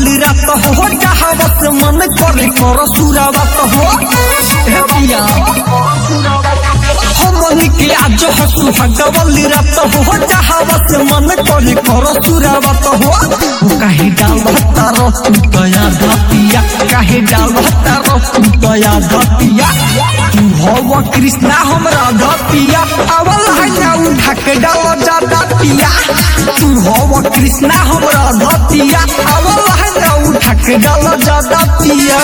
वाली रात हो चाहवत मन करे कर सुरावत हो हे पिया हमन के आज हो सुहाग वाली रात हो चाहवत मन करे कर सुरावत हो काहे डालता रो तू दया धतिया काहे डालता रो तू दया धतिया तू हव कृष्णा हमरा धतिया अवल है ना उठा के डाल जा धतिया तू हव कृष्णा हमरा धतिया अवल है ना उठा के डाल जा धतिया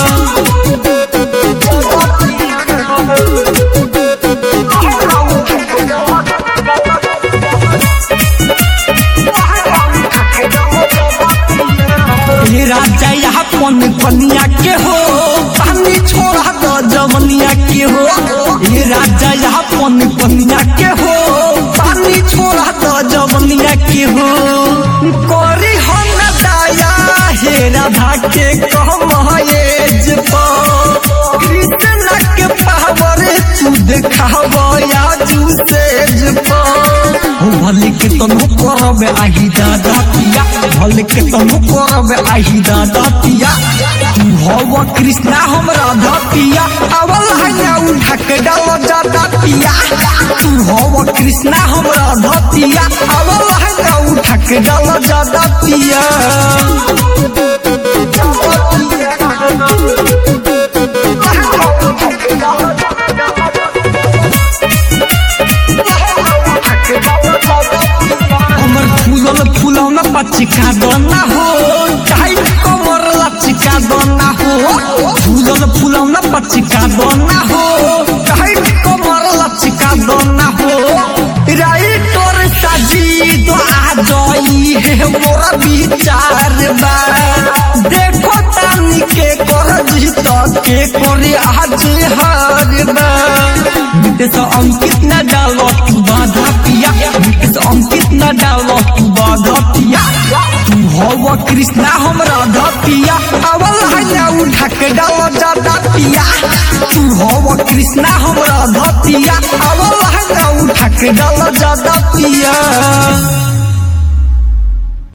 हे राजा यहाँ पन कनिया के हो पानी छोड़ा दो जमनिया के हो हे राजा यहाँ पन कनिया के हो पानी छोड़ा दो जमनिया के हो करी हो न दया हे राधा के कम एज कृष्ण के पावर तू देखावया जू सेज हो भले के तनु करब आही दादा पिया भले के तनु करब आही दादा पिया तू हव कृष्णा हमरा धपिया अवल हैया उठा के डाल जाता पिया तू हव कृष्णा हमरा धपिया अवल हैया उठा के डाल जाता पिया हमर फूलल फूलौना पचिका दना हो चाहे कमर लचिका दना हो फूलल फूलौना पचिका दना हो चाहे कमर लचिका दना हो राइटर साजी तो आ जाई है मोरा विचार बा देखो तानी के कर जीत के करे आज हार बा नितेश अंकित न डालो तू बाधा पिया नितेश अंकित न डालो तू बाधा पिया तू हव कृष्णा हमरा धपिया अवल हैया उठा के डालो जाता पिया तू हव कृष्णा हमरा धपिया अवल हैया उठा के डालो जाता पिया